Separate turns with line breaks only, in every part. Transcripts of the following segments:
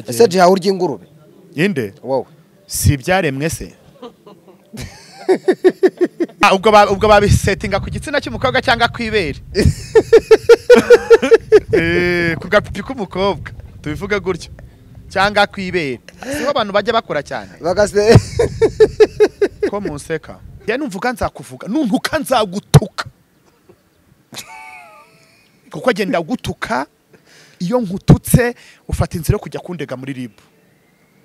ese jiha urya ingurube
inde
wowe
si ibyaremwe se Ah, ubwo ba- ubwo babisetinga ku gitsina cy'umukobwa cyangwa ku ibere Eh, ku gapipi k'umukobwa tubivuge gutyo cyangwa ku ibere siho abantu bajya bakora cyane
bagase
ko museka njye numvuga nzakuvuga nuntuka nzagutuka kuko agenda gutuka iyo nkututse ufata inzira yo kujya kundega muri ribu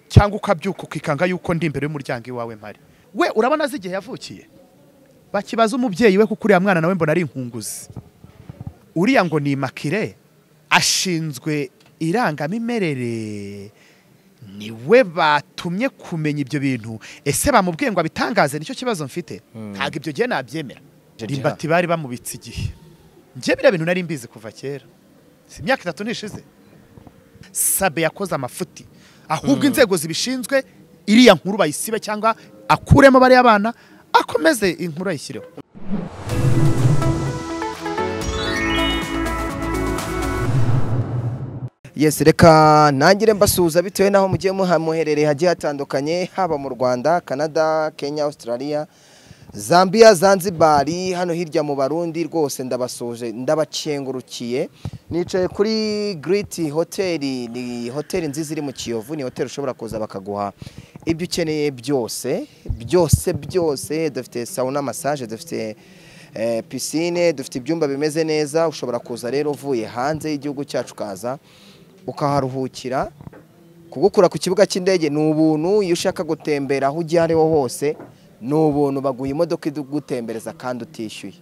cyangwa ukabyuka ukikanga yuko ndi imbere y'umuryango iwawe mpari we urabona azi igihe yavukiye bakibaza umubyeyi we kuko uriya mwana nawe mbona ari inkunguzi uriya ngo ni makire ashinzwe irangamimerere ni we batumye kumenya ibyo bintu ese bamubwiye ngo abitangaze nicyo kibazo mfite ntabwo ibyo gihe nabyemera
Jya-
rimbati bari bamubitse igihe njye biriya bintu nari mbizi kuva kera si imyaka itatu nishize sabe yakoze amafuti ahubwo inzego zibishinzwe iriya nkuru bayisibe cyangwa akuremo bariya bana akomeze inkuru ayishyireho
yesi reka ntangire mbasuhuza bitewe n'aho mugiye muha- muherereye hagiye hatandukanye haba mu rwanda canada kenya australia zambia zanzibari hano hirya mu barundi rwose ndabasuhuje ndabacengurukiye nicaye kuri giriti hoteli ni hoteli nziza iri mu kiyovu ni hoteli ushobora kuza bakaguha ibyo ukeneye byose byose byose dufite sawuna masaje dufite Eh, pisine dufite ibyumba bimeze neza ushobora kuza rero uvuye hanze y'igihugu cyacu ukaza ukaharuhukira kugukura ku kibuga cy'indege ni ubuntu iyo ushaka gutembera aho ujya ariho hose ni ubuntu baguha imodoka igutembereza kandi utishyuye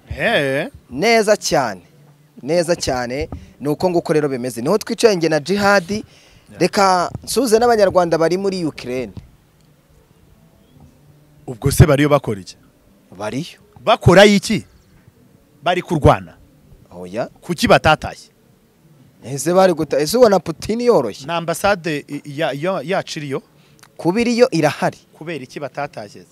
Hey.
neza cyane neza cyane ni uko nguko rero bimeze niho twicaye njye na jihadi reka nsuhuze n'abanyarwanda bari muri ukirene
ubwo se bariyo bakora iki
bariyo
bakora iki bari kurwana
oya
kuki batatashye
ese bari guta ese ubona putini yoroshye
na ambasade i- ya- ya- yacu iriyo
kuba iriyo irahari
kubera iki batatashye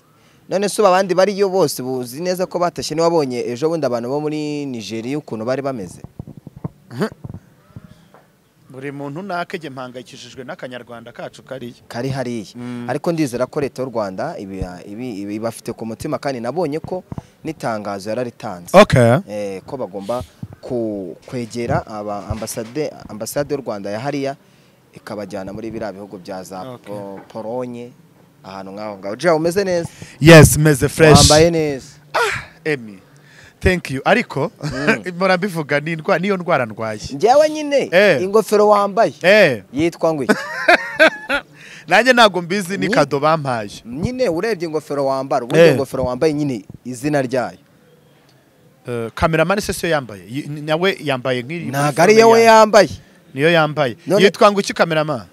none se ubu abandi bariyo bose buzi neza ko batashye niwabonye ejo bundi abantu bo muri nigeria ukuntu bari bameze
buri muntu nakege mpangayikishijwe n'akanyarwanda kacu kariya
kari hariya
Mm.
ariko ndizera ko leta y'u rwanda ibi- ibi- ibi- ibafite ku mutima kandi nabonye ko n'itangazo yararitanze
okay.
eh, ko bagomba ku- kwegera aba ambasade ambasade y'u rwanda ya hariya ikabajyana muri biriya bihugu bya za
Okay.
Po- polonye ahantu nk'aho ngaho jya umeze neza
yes meze fresh
wambaye neza
emi thank you ariko mpora mbivuga ni indwa- niyo ndwara ndwaye
njyewe nyine
Eh.
ingofero wambaye
Eh,
yitwa ngo iki
nanjye ntabwo mbizi ni
Ni-
kado bampaye
nyine urebye ingofero wambara ubundi
Eh.
ingofero wambaye nyine izina ryayo
Eh, kameramani se siyo yambaye Y- nawe yambaye nk'iri
ntabwo ari we yambaye
niyo yambaye
None-
yitwa ngo iki kameramani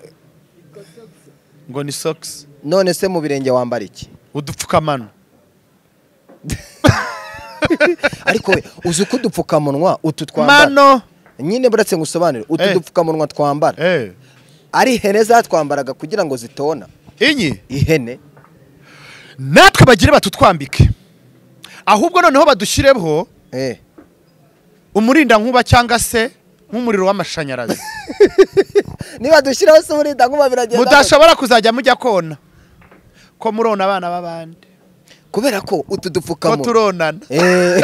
ngo ni socks
none se mu birenge wambara iki
udupfukamano
ariko we uzi ko udupfukamunwa utu twambara
mano
nyine buretse ngo usobanure utu
Eh.
dupfukamunwa twambara
eh
ari ihene zatwambaraga kugira ngo zitona
inyi
ihene
natwe bagire batutwambike ahubwo noneho badushyireho
eh
umurindankuba cyangwa se nk'umuriro w'amashanyarazi
niba dushyiraho se uburinda nkuba biragenda
mudashobora kuzajya mujya kona ko murona abana b'abandi
kubera ko utu
ko
dupfukamunwa
turonana
Eh,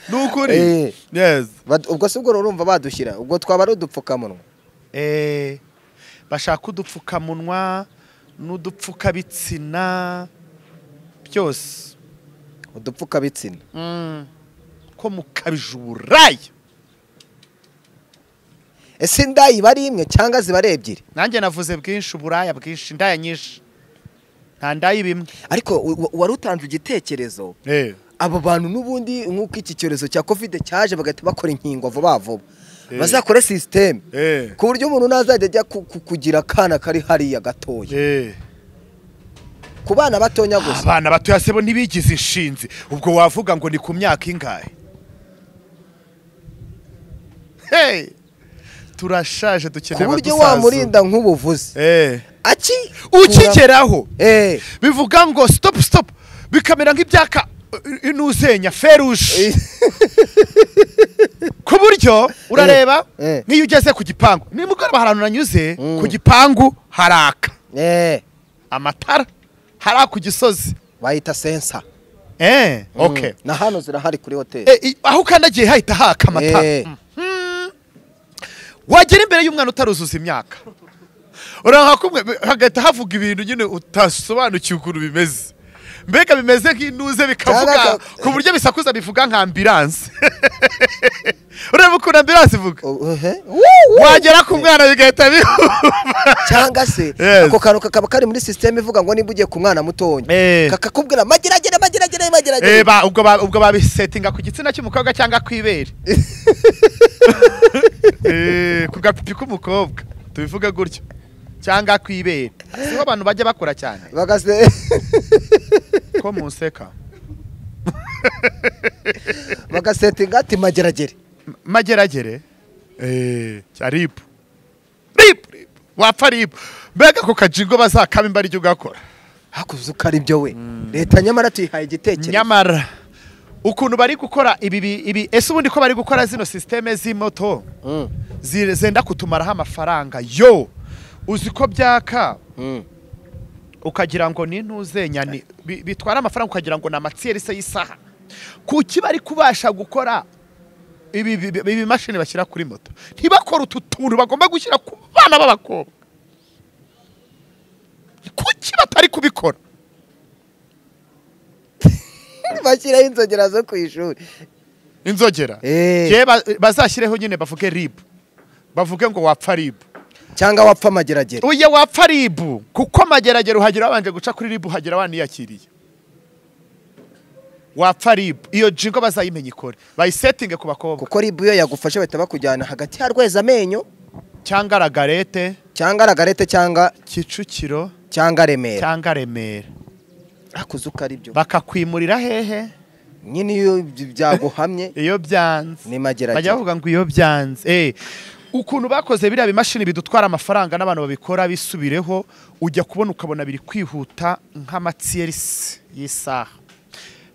ni ukuri
Eh.
yes
bad- ubwo si ubwo urumva badushyira ubwo twaba ari udupfukamunwa
Eh, bashaka udupfukamunwa n'udupfukabitsina byose
udupfukabitsina
ko mukabijuraya
ese inda iba ari imwe cyangwa ziba ari ebyiri
nanjye navuze bwinshi uburaya bwinshi indaya nyinshi nta ndaya ibimwe
ariko u- u- wari utanze igitekerezo abo bantu n'ubundi nk'uko iki cyorezo cya kovide cyaje bagahita bakora inkingo vuba vuba
Eh.
bazakore sisiteme
Eh.
ku buryo umuntu ntazajya ajya ku- ku- kugira akana kari hariya gatoya ku bana batonya gusa
abana batoya se bo ntibigize inshinzi ubwo wavuga ngo ni ku myaka ingahe Hey! turashaje
ku
dukeneye
buryo
abadusaza.
wamurinda nk'ubuvuzi
Eh.
aki
ukigeraho
Eh.
bivuga ngo stop stop bikamera nk'ibyaka inuzenya feruje ku buryo urareba
Eh.
n'iyo ugeze ku gipangu nimugoroba hari ahantu nanyuze
Mm.
ku gipangu haraka
Eh,
amatara haraka ku gisozi
bayita sensa
eh okay
na hano zirahari kuri hoteli
Eh, i- aho ukandagiye hahita haka amatara
Eh.
Mhm. wagera imbere y'umwana utaruzuza imyaka uraha kumwe hagahita havuga ibintu nyine utasobanukiwe ukuntu bimeze mbega bimeze nk'intuze bikavuga
Cyangwa-
ku buryo bisakuza bivuga nka ambiranse ureba ukuntu ambiranse ivuga
Oh, eh. Woo, woo.
wagera ku mwana bigahita bihuma
cyangwa se
Yes.
ako kantu kakaba kari muri sisiteme ivuga ngo nimba ugiye ku mwana mutonya
Eh.
kakakubwira mageragere mageragere
Eh,
mageragere
ba- ubwo ba- ubwo babisetinga ku gitsina cy'umukobwa cyangwa ku ibere Eh, ku gapipi k'umukobwa tubivuge gutyo cyangwa ku ibere siho abantu bajya bakora cyane
bagase
ko museka
bagasetinga ati mageragere
M- mageragere Eh, cya ribu ribu ribu. wapfa ribu mbega ako kajigo bazakaba imba ryo ugakora
hakuze uko ari byo we leta nyamara tuyihaye igitekerezo
nyamara ukuntu bari gukora ibi bi- ibi ese ubundi ko bari gukora zino sisiteme z'imoto
Mm,
zi- zenda kutumaraho amafaranga yo uzi ko byaka
mm.
ukagira ngo ni ntuze nyani Bi- bitwara amafaranga ukagira ngo ni amatiyerese y'isaha kuki bari kubasha gukora ibi bi- bi- ibi mashini bashyira kuri moto ntibakore utu tuntu bagomba gushyira ku bana b'abakobwa kuki batari kubikora
bashyiraho inzogera zo ku ishuri
inzogera
Eh.
Yewe ba- bazashyireho nyine bavuge ribu bavuge ngo wapfa ribu
cyangwa wapfa mageragere
uya wapfa ribu kuko amageragere uhagera wabanje guca kuri ribu uhagera waniyakiriye wapfa ribu iyo jingo bazayimenya ikore bayisetinge ku bakobwa
kuko ribu iyo yagufashe bahita bakujyana hagati ya rweza amenyo
cyangwa ragarete
cyangwa ragarete cyangwa
kicukiro
cyangwa remera
cyangwa remera
hakuze uko ari byo
bakakwimurira hehe
nyine iyo byaguhamye
iyo byanze
Ni mageragere.
bajya bavuga ngo iyo byanze Eh, ukuntu bakoze biriya bimashini bidutwara amafaranga n'abantu babikora bisubireho ujya kubona ukabona biri kwihuta nk'amatiyerisi y'isaha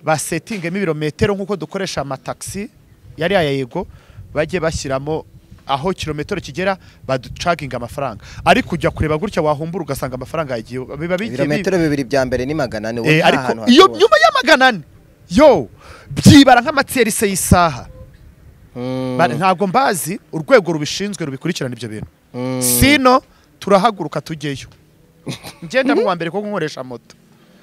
basetingemo ibirometero nk'uko dukoresha amatagisi yari aya yego bajye bashyiramo aho kilometero kigera baducaginga amafaranga ariko ujya kureba gutya wahumbura ugasanga amafaranga yagiye biba bigiye bi-
ibirometero bibiri bya mbere ni magana ane
Eh,
nta hantu
ariko iyo
hashobora.
nyuma y'amagana ane yo byibara nk'amatiyerisi y'isaha
Mm,
Ba- ntabwo mbazi urwego rubishinzwe rubikurikirana ibyo bintu
mm.
sino turahaguruka tujyeyo ngenda mu wa mbere kuko nkoresha moto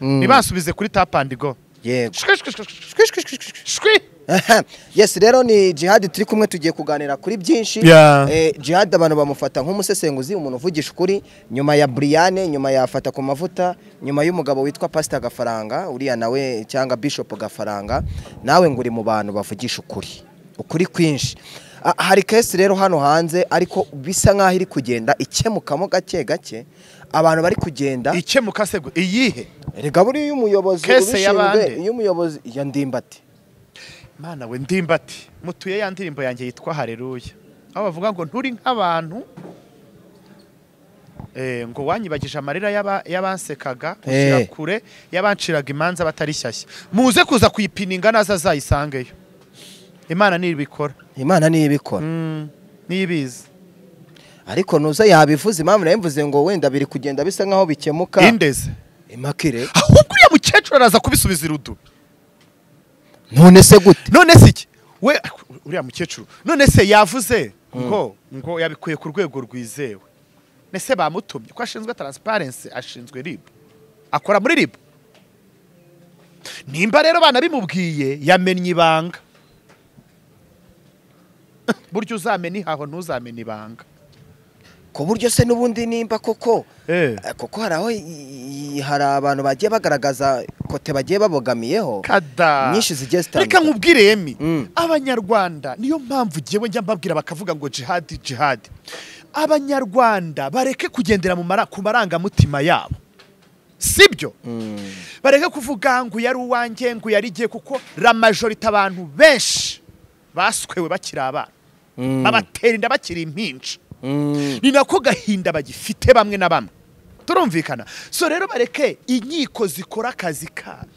Mm.
ntibansubize kuri tap and go
yego
Shwi, shwi, shwi, shwi, shwi, shwi, shwi, shwi.
Aha. yes rero ni jihadi turi kumwe tugiye kuganira kuri byinshi
Yeah.
eh, jihadi abantu bamufata nk'umusesenguzi umuntu uvugisha ukuri nyuma ya buriyane nyuma ya fata ku mavuta nyuma y'umugabo witwa pasita gafaranga uriya nawe cyangwa bishop gafaranga nawe ngo uri mu bantu bavugisha ukuri ukuri kwinshi Ah, hari kesi rero hano hanze ariko bisa nk'aho iri kugenda ikemukamo gake gake abantu bari kugenda
ikemuka se gu- iyihe
rega buriya iyo umuyobozi
Kese
ubishinzwe
y'abande?
iyo umuyobozi ya ndimbati
mana we ndimbati mutuye ya ndirimbo yanjye yitwa hareruya aho bavuga ngo nturi nk'abantu Eh, ngo wanyibagije amarira y'aba- y'abansekaga
Eh.
ushyira kure y'abanciraga imanza batari shyashya muze kuza kuyipininga naza azayisangeyo imana nibikora
imana niyo ibikora
Mm, niyibizi
ariko nuza yabivuze impamvu nayo mvuze ngo wenda biri kugenda bisa nk'aho bikemuka
indeze
imakire
ahubwo uriya mukecuru araza kubisubiza irudu
none se gute
none se iki we uriya mukecuru none se yavuze ngo ngo yabikuye ku rwego rwizewe nese bamutumye ko ashinzwe taransiparensi ashinzwe rib akora muri rib nimba rero banabimubwiye yamennye ibanga burya uzamena ihaho ntuzamena ibanga
ku buryo se n'ubundi nimba koko
Eh.
eh, kuko hari aho i- i- hari abantu bagiye bagaragaza kote bagiye babogamiyeho
kada
nyinshi zigiye zitandukanye.
reka nkubwire Emi
Mm.
abanyarwanda niyo mpamvu jyewe njya mbabwira bakavuga ngo jihadi jihadi abanyarwanda bareke kugendera mu mara, ku marangamutima yabo sibyo
Mm.
bareke kuvuga ngo uyu ari uwanjye ngo uyu ari igihe kuko ramajorite abantu benshi baswewe bakiri abana
Mm.
babatera inda bakiri impinja
Mm.
ni nako gahinda bagifite bamwe na bamwe turumvikana so rero bareke inkiko zikora akazi kazo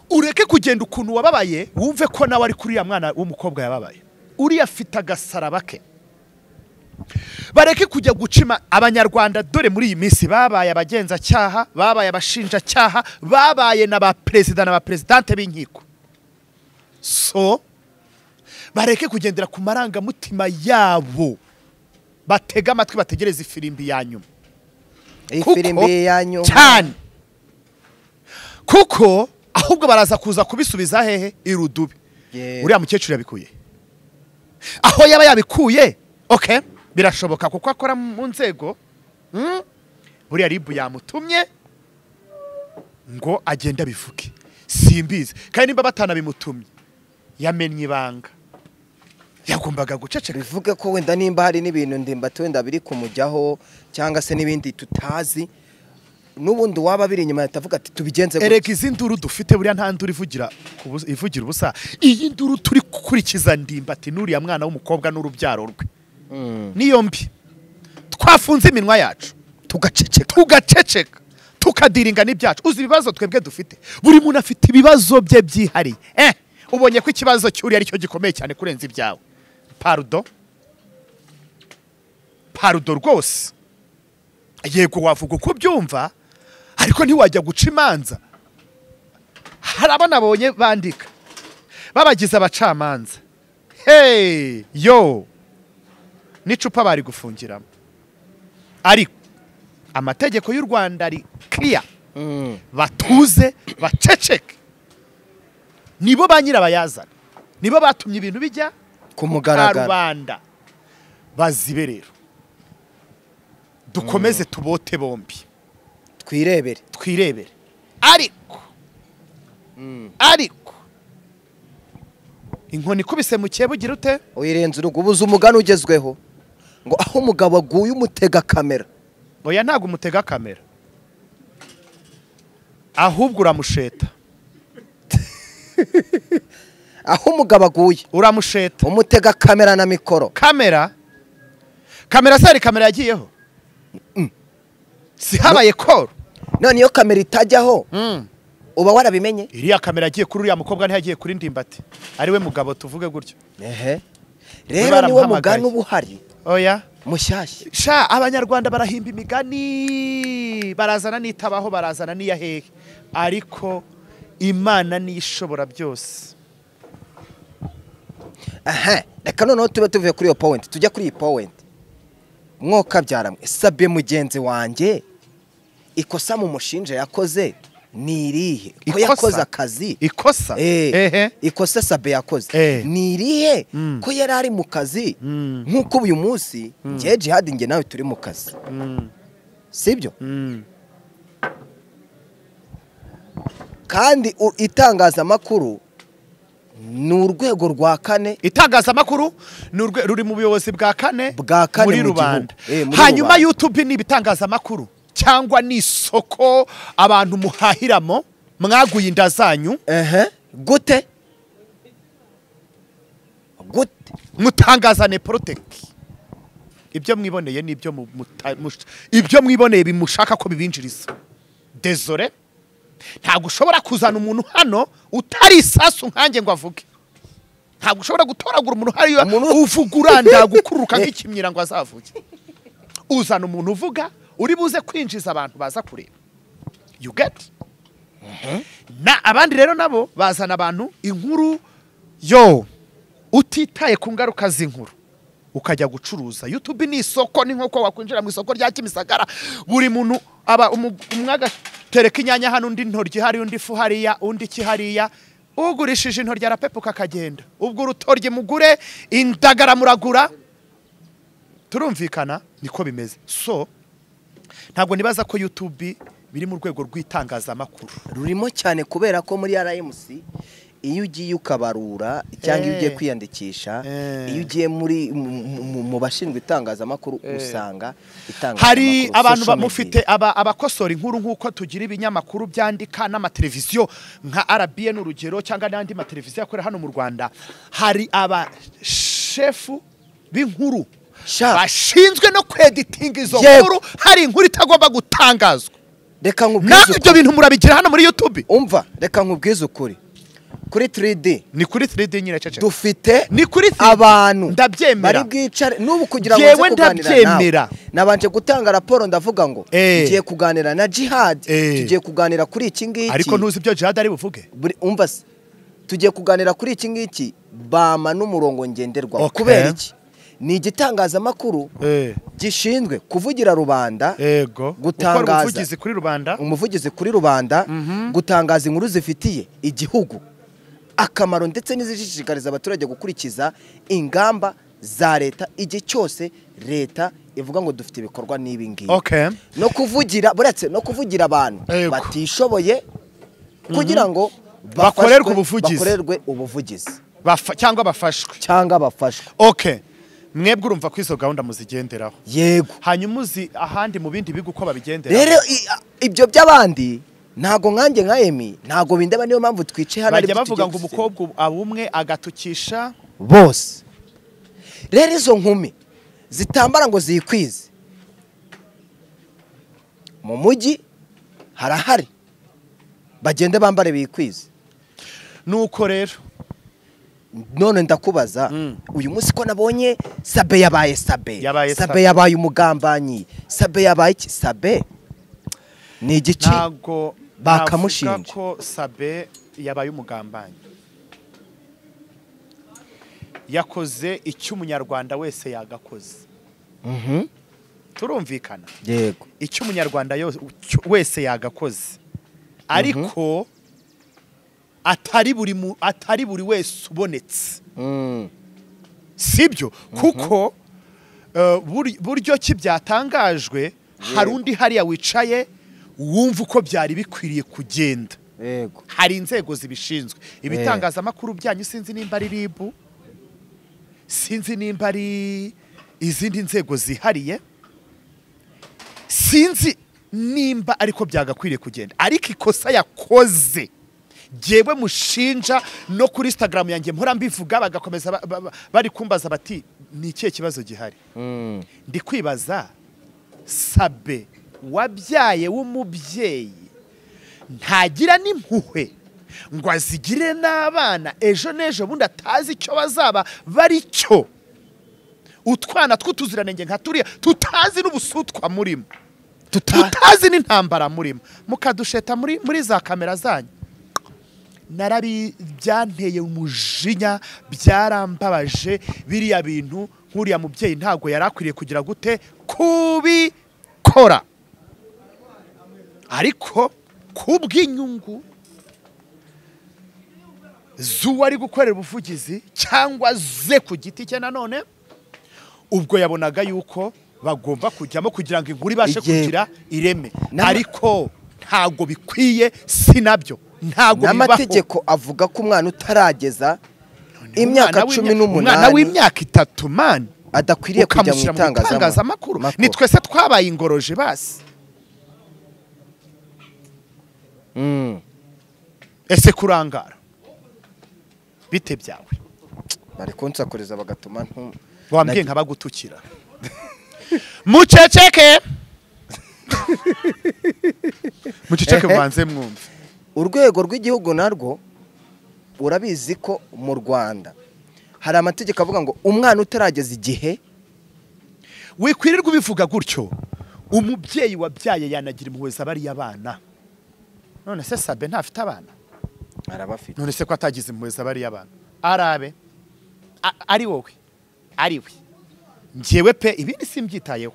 ureke kugenda ukuntu wababaye wumve ko nawe ari kuri uriya mwana w'umukobwa yababaye uriya afite agasaraba ke bareke kujya gucima abanyarwanda dore muri iyi minsi babaye abagenzacyaha babaye abashinjacyaha babaye na ba perezida na ba perezidante b'inkiko so bareke kugendera ku marangamutima yabo batega amatwi bategereze ifirimbi ya nyuma
iyi
kuko-
firimbi ya nyuma
cyane kuko ahubwo baraza kuza kubisubiza hehe irudubi
Yeah.
uriya mukecuru yabikuye he? aho yaba yabikuye okay birashoboka kuko akora mu nzego mm, buriya ribu yamutumye ngo agende abivuge simbizi kandi nimba batanabimutumye yamenye ibanga yagombaga guceceka
bivuge ko wenda nimba hari n'ibintu ndimbati wenda biri kumujyaho cyangwa se n'ibindi tutazi n'ubundi waba biri inyuma yatavuga ati tubigenze gutya."
erega izi nduru dufite buriya nta nduru ivugira ku bus- ivugira ubusa iyi nduru turi gukurikiza ndimbati n'uriya mwana w'umukobwa n'urubyaro rwe
Mm.
niyo mbi twafunze iminwa yacu tugaceceka tugaceceka tukadiringa n'ibyacu uzi ibibazo twebwe dufite buri muntu afite ibibazo bye byihariye eh ubonye ko ikibazo cy'uriya ari cyo gikomeye cyane kurenza ibyawe parudo parudo rwose yego wavuga uko ubyumva ariko ntiwajya guca imanza hari abo nabonye bandika babagize abacamanza hey yo n'icupa bari gufungiramo ariko amategeko y'u rwanda ari kiriya
Mm.
batuze baceceke nibo ba nyirabayazana nibo batumye ibintu bijya
ku
ka
mugaragaro
rubanda bazibe rero dukomeze tubote bombi
twirebere
twirebere ariko ariko inkoni ikubise mu cyebo ugira ute
uyirenze urugubuza umugani ugezweho ngo aho umugabo aguye umutega kamera
oya ntabwo umutega kamera ahubwo uramusheta
aho umugabo aguye
uramusheta
umutega kamera na mikoro
kamera kamera se hari kamera yagiyeho si habaye koro
none iyo kamera itajyaho
Mm.
uba warabimenye
iriya kamera yagiye kuri uriya mukobwa ntiyagiye kuri ndimbati ariwe mugabo tuvuge gutyo
ehe
We
rero niwo
baramuhamagaye.
mugani uba uhari
oya
mushyashya
sha abanyarwanda barahimba imigani barazana n'itabaho barazana n'iya hehe ariko imana niyo ishobora byose
aha reka noneho tube tuvuye kuri iyo powenti tujya kuri iyi powenti mwoka byaramwe sabye mugenzi wanjye ikosa mu mushinja yakoze ni irihe ko
Ikosa?
yakoze akazi
ikosa
Eh,
ehe
ikosa sabe yakoze
Eh.
ni irihe
Mm.
ko yari ari mu kazi
Mm.
nk'uko uyu munsi ngewe jihadi nge nawe turi mu kazi
Mm,
sibyo
mm.
kandi u- itangazamakuru ni urwego rwa kane
itangazamakuru ni urwe- ruri mu buyobozi bwa kane
Bwa kane
muri
mu
rubanda
gihugu. Eh, muri
hanyuma
rubanda.
youtube ni ibitangazamakuru cyangwa ni isoko abantu muhahiramo mwaguye inda zanyu
ehe gute gute
mutangazane poroteki ibyo mwiboneye n'ibyo mu- muta- mush- ibyo mwiboneye bimushaka ko bibinjiriza dezore ntabwo ushobora kuzana umuntu hano utari isasu nkanjye ngo avuge ntabwo ushobora gutoragura umuntu hariya
Umuntu-
uvuga uranda gukururuka nk'ikimyira ngo azavuge uzana umuntu uvuga uri buze kwinjiza abantu baza kureba you get na abandi rero nabo bazana abantu inkuru yo utitaye ku ngaruka z'inkuru ukajya gucuruza youtube ni isoko ni nk'uko wakwinjira mu isoko rya kimisagara buri muntu aba umu- umwe agatereka inyanya hano undi intoryi hariya undi ifu hariya undi iki hariya ugurishije intoryi arapepuka akagenda ubwo urutoryi mugure indagara muragura turumvikana niko bimeze so ntabwo nibaza ko youtube biri mu rwego rw'itangazamakuru
rurimo cyane kubera ko muri rmc iyo ugiye ukabarura cyangwa iyo ugiye
Eh.
kwiyandikisha
Eh.
iyo ugiye muri mu- mu- mu- mu bashinzwe itangazamakuru usanga
hari
itangazamakuru
abantu
social media.
bamufite aba- abakosora inkuru nk'uko tugira ibinyamakuru byandika n'amateleviziyo nka RBN urugero cyangwa n'andi mateleviziyo akorera hano mu rwanda hari abashefu b'inkuru
Sha.
bashinzwe no kweditinga izo
Yego.
nkuru hari inkuru itagomba gutangazwa
reka nkubwize
nawe
ukuri
ibyo bintu murabigira hano muri youtube
umva reka nkubwize ukuri kuri 3D
ni kuri 3D nyine ceceka
dufite
ni kuri 3D.
abantu bari
ndabyemera
bwicare n'ubu kugira ngo
Jewe
nze kuganira
ndabyemera.
nawe nabanje gutanga raporo ndavuga ngo
Eh.
tugiye kuganira na jihad
Eh.
tugiye kuganira kuri iki ngiki
ariko ntuzi ibyo jihad ari buvuge
Buri- umva se tugiye kuganira kuri iki ngiki bama n'umurongo ngenderwaho
Okay.
kubera iki ni igitangazamakuru
Eh,
gishinzwe kuvugira rubanda
ego
Gutangaza.
gukora ubuvugizi kuri rubanda
umuvugizi kuri rubanda gutangaza inkuru zifitiye igihugu akamaro ndetse n'izishishikariza abaturage gukurikiza ingamba za leta igihe cyose leta ivuga ngo dufite ibikorwa n'ibi ngibi
okay
no kuvugira buretse no kuvugira abantu
Yego.
batishoboye kugira ngo
Bakorerwe
bafashwe-
ubuvugizi.
bakorerwe ubuvugizi
Bafa- cyangwa bafashwe
cyangwa bafashwe
okay mwebwe urumva ko izo gahunda muzigenderaho
yego
hanyuma uzi ahandi mu bindi bigo uko babigendera
rero i- a- ibyo by'abandi ntago nkanjye nka emi ntago bindeba niyo mpamvu twicaye hano
bajya
aribyo
bavuga
tugiye
ngo
gusuzuma.
umukobwa ubu- aba umwe agatukisha
bose rero izo nkumi zitambara ngo ziyikwize mu mujyi harahari bagende bambare bikwize
nuko rero
none ndakubaza uyu munsi ko nabonye sabe yabaye sabe
Yabaye
sabe
Sabe.
yabaye umugambanyi sabe yabaye iki sabe ni igice
ntabwo
Bakamushinja.
navuga ko sabe yabaye umugambanyi yakoze icyo umunyarwanda wese yagakoze
Mhm.
turumvikana
yego
icyo umunyarwanda yose- cyo- wese yagakoze ariko atari buri mu- atari buri wese ubonetse
Mm.
sibyo kuko eh, buri- buryo ki byatangajwe hari undi hariya wicaye wumva uko byari bikwiriye kugenda
yego
hari inzego zibishinzwe ibitangazamakuru byanyu sinzi nimba ari ribu sinzi nimba ari izindi nzego zihariye sinzi nimba ariko byagakwiriye kugenda ariko ikosa yakoze jyewe mushinja no kuri instagram yanjye mpora mbivuga bagakomeza ba- ba- ba- bari kumbaza bati ni ikihe kibazo gihari
Mm.
ndi kwibaza sabe wabyaye w'umubyeyi ntagira n'impuhwe ngo azigire n'abana ejo n'ejo bundi atazi icyo bazaba bari cyo utwana tw'utuziranenge nka turiya tutazi n'ubusutwa murimo tutazi n'intambara murimo mukadusheta muri muri za kamera zanyu narabi byanteye umujinya byarambabaje biriya bintu nk'uriya mubyeyi ntabwo yari akwiriye kugira gute kubikora ariko kubw'inyungu z'uwo ari gukorera ubuvugizi cyangwa ze ku giti cye nanone ubwo yabonaga yuko bagomba kujyamo kugira ngo inkuru ibashe
Igihe-
kugira ireme
N'ama-
ariko ntabwo bikwiye si nabyo ntabwo bibaho
n'amategeko avuga ko umwana utarageza
Umwana
imyaka
w'imya-
cumi
umwana
n'umunani
w'imyaka itatu mani
adakwiriye kujya mu
ukamushyira mu
itangazamakuru
itangazamakuru ni twese twabaye ingoroje basi
Mm.
ese kurangara bite byawe
bari kunsakuriza bagatuma ntu
wambwiye nka bagutukira muceceke muceceke mbanze mwumve
urwego rw'igihugu narwo urabizi ko mu rwanda hari amategeko avuga ngo umwana utarageza igihe
wikwirirwa ubivuga gutyo umubyeyi wabyaye yanagira impuhwe za bariya bana none se sabe ntafite abana
arabafite
none se ko atagize impuhwe za bariya bana arabe A- ari wowe ari we njyewe pe ibindi simbyitayeho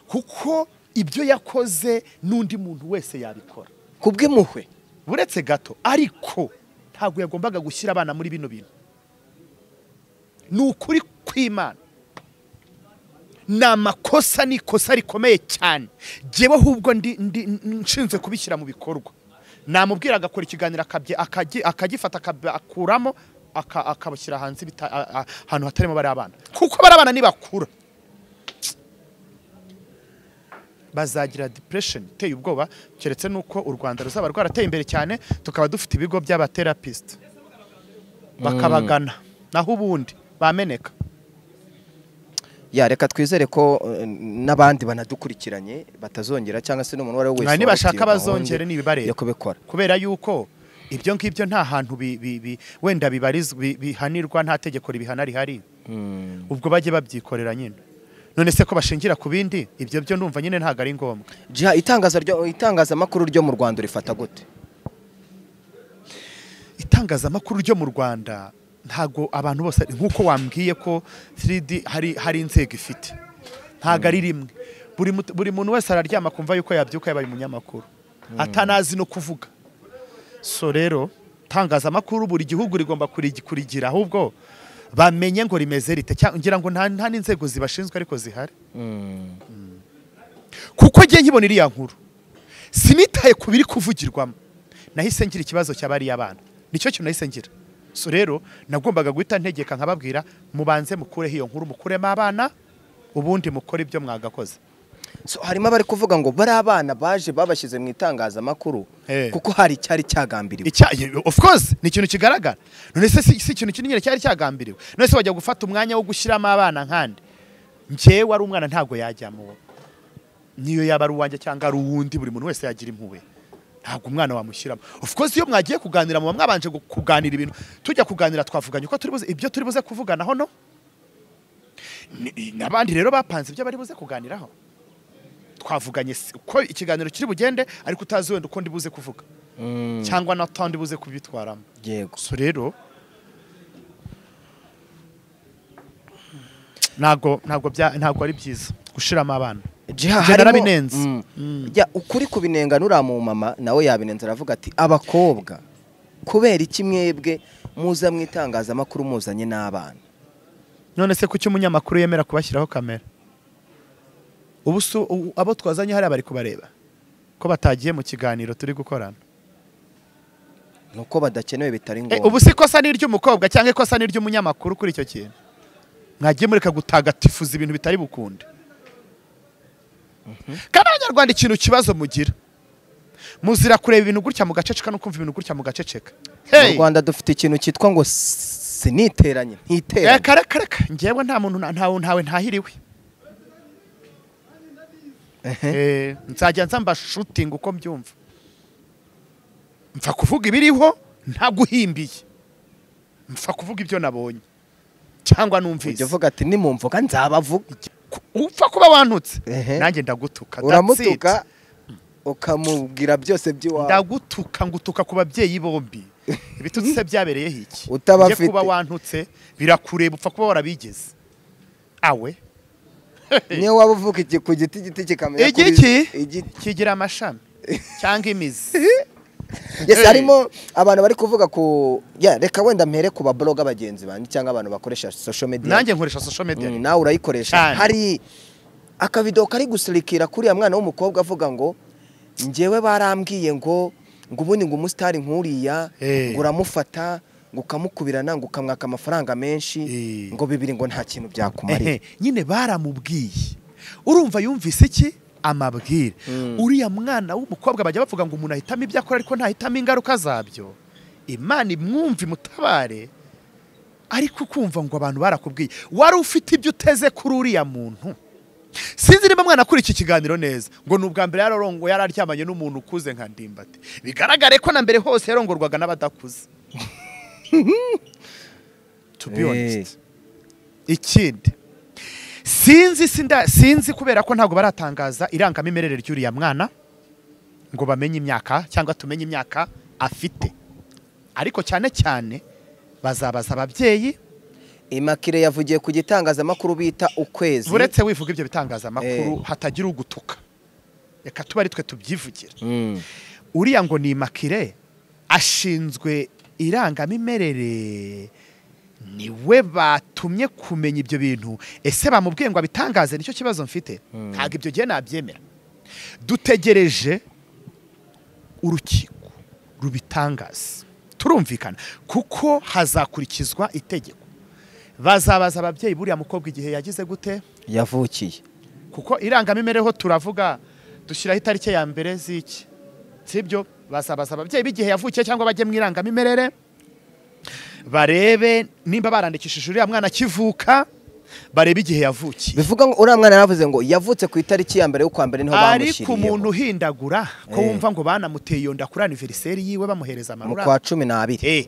kuko ibyo yakoze n'undi muntu wese yabikora
ku bw'impuhwe
buretse gato ariko ntabwo yagombaga gushyira abana muri bino bintu ni ukuri kw'imana ni amakosa ni ikosa rikomeye cyane jyewe ahubwo ndi- ndi- n- nshinzwe kubishyira mu bikorwa namubwira agakora ikiganiro akabye- akagi- akagifata akakuramo akabashyira hanze bita- a- a- ahantu hatarimo bariya bana kuko bariya bana nibakura bazagira depression iteye ubwoba keretse nuko u Rwanda ruzaba rwarateye imbere cyane tukaba dufite ibigo by'abatherapist bakabagana naho ubundi bameneka
ya reka twizere ko eh, n'abandi banadukurikiranye batazongera cyangwa se n'umuntu uwo ari we wese
nibashaka
wabifitiye gahunda
bazongere nibibareba
yo kubikora
kubera yuko ibyo ngibyo nta hantu bi- bi- bi- wenda bibarizwa bi- bihanirwa nta tegeko ribihana rihari ubwo bajye babyikorera nyine none se ko bashingira ku bindi ibyo byo ndumva nyine ntabwo ari ngombwa
Jiha, itangaza ryo- itangazamakuru ryo mu rwanda urifata gute
itangazamakuru ryo mu rwanda ntago abantu bose nk'uko wambwiye ko 3D hari hari inzego ifite ntago ari rimwe buri mut- buri muntu wese araryama kumva yuko yabyuka yabaye umunyamakuru atanazi no kuvuga so rero itangazamakuru buri gihugu rigomba kurigi- kurigira ahubwo bamenye ngo rimeze rite cya- ngira ngo nta nta n'inzego zibashinzwe ariko zihari kuko njye nkibona iriya nkuru sinitaye ku biri kuvugirwamo nahise ngira ikibazo cy'abariya abana nicyo kintu nahise ngira so rero nagombaga guhita ntegeka nkababwira mubanze mukureho iyo nkuru mukuremo abana ubundi mukore ibyo mwagakoze
So, harimo abari kuvuga ngo bari abana baje babashyize mu itangazamakuru
Eh.
kuko hari icyari cyagambiriwe
Icya- ye- of course ni ikintu kigaragara none se si si ikintu kinini cyari cyagambiriwe none se wajya gufata umwanya wo gushyiramo abana nkandi njyewe ari umwana ntabwo yajyamo uwo niyo yaba ari uwanjye cyangwa ari uwundi buri muntu wese yagira impuhwe ntabwo umwana wamushyiramo of course iyo mwagiye kuganira muba mwabanje gu- kuganira ibintu tujya kuganira twavuganye uko turi buze ibyo turi buze kuvuganaho no Ni- n'abandi rero bapanze ibyo bari buze kuganiraho twavuganye si- uko ikiganiro kiri bugende ariko utazi wenda uko ndi buze kuvuga cyangwa n'atandi buze kubitwaramo
yego
so rero ntabwo ntabwo bya ntabwo ari byiza gushiramo abana
Jiha,
Njye
harimo-
narabinenze.
Mm.
Mm.
Jya, ukuri kubinenga nuriya mu mama nawe yabinenza aravuga ati abakobwa kubera iki mwebwe muza mu itangazamakuru muzanye n'abana
none se kuki umunyamakuru yemera kubashyiraho kamera ubu si u- abo twazanye hariya bari kubareba ko batagiye mu kiganiro turi gukorana
nuko badakenewe bitari
Eh,
ngombwa
ubu si ikosa ni iry'umukobwa cyangwa ikosa ni iry'umunyamakuru kuri icyo kintu mwagiye mureka gutagatifuza ibintu bitari bukunde kandi abanyarwanda ikintu kibazo mugira muzira kureba ibintu gutya mugaceceka no kumva ibintu gutya mugaceceka
mu
Hey!
rwanda dufite ikintu cyitwa ngo siniteranye ntiteranye
reka reka reka njyewe nta muntu na- ntawe ntawe ntahiriwe Eh, nzajya nza mbashutinga uko mbyumva mpfa kuvuga ibiriho ntaguhimbiye mpfa kuvuga ibyo nabonye cyangwa
ujya
numvise
uvuga ati nimumvuga nzabavuga
Ku- upfa kuba wantutse
Ehe.
nanjye ndagutuka that's it.
uramutuka ukamubwira byose by'iwawe
ndagutuka ngutuka ku babyeyi bombi ibitutsi se byabereyeho iki
Utaba
Njye kuba
afite.
wantutse birakureba upfa kuba warabigeze awe
niyo waba uvuka iki ku giti giti kikamenya kuri-
Igiki?
igiti
kigira amashami cyangwa imizi
Yes,
Hey.
harimo abantu bari kuvuga ku ya reka wenda mpere ku babloga bagenzi banjye cyangwa abantu bakoresha social media
nanjye nkoresha social media
Mm, nawe urayikoresha
Cyane.
hari akavido kari gusirikira kuri ya mwana w'umukobwa avuga ngo njyewe barambwiye ngo ngo ubundi ngo umusitari nk'uriya
Eh.
ngo uramufata ngo ukamukubirana ngo ukamwaka amafaranga menshi
Eh.
ngo bibiri ngo nta kintu byakumarira
Ehe, nyine baramubwiye urumva yumvise iki amabwire
Mm.
uriya mwana w'umukobwa bajya bavuga ngo umuntu ahitamo ibyo akora ariko ntahitamo ingaruka zabyo imana imwumva imutabare ariko ukumva ngo abantu barakubwiye wari ufite ibyo uteze kuri uriya muntu sinzi niba mwana akora iki kiganiro neza ngo ni ubwa mbere yararongo yari aryamanye n'umuntu ukuze nka ndimbati bigaragare ko na mbere hose yarongorwaga n'abadakuze to be
Eh.
honest ikindi sinzi sinda sinzi kubera ko ntabwo baratangaza irangamimerere ry'uriya mwana ngo bamenye imyaka cyangwa tumenye imyaka afite ariko cyane cyane bazabaza ababyeyi
imakire yavugiye ku gitangazamakuru bita ukwezi
uretse wivuga ibyo
Eh.
bitangazamakuru hatagira ugutuka reka tuba ari twe tubyivugira
Mm.
uriya ngo ni makire ashinzwe irangamimerere niwe batumye kumenya ibyo bintu ese bamubwiye ngo abitangaze nicyo kibazo mfite ntabwo ibyo gihe nabyemera dutegereje urukiko rubitangaze turumvikana kuko hazakurikizwa itegeko bazabaza ababyeyi buriya mukobwa igihe yagize gute
yavukiye
kuko irangamimereho turavuga dushyiraho itariki ya mbere z'iki sibyo basabaza ababyeyi b'igihe yavukiye cyangwa bajye mu irangamimerere barebe nimba barandikishije uriya mwana akivuka barebe igihe yavukiye
bivuga ngo uriya mwana yaravuze ngo yavutse ku itariki ya mbere y'ukwa mbere niho
ariko umuntu
bamushyiriyeho
uhindagura ko
Eh.
wumva ngo banamuteye iyo nda kuri aniveriseri yiwe bamuhereza
mu
amarura
kwa cumi n'abiri
Eh,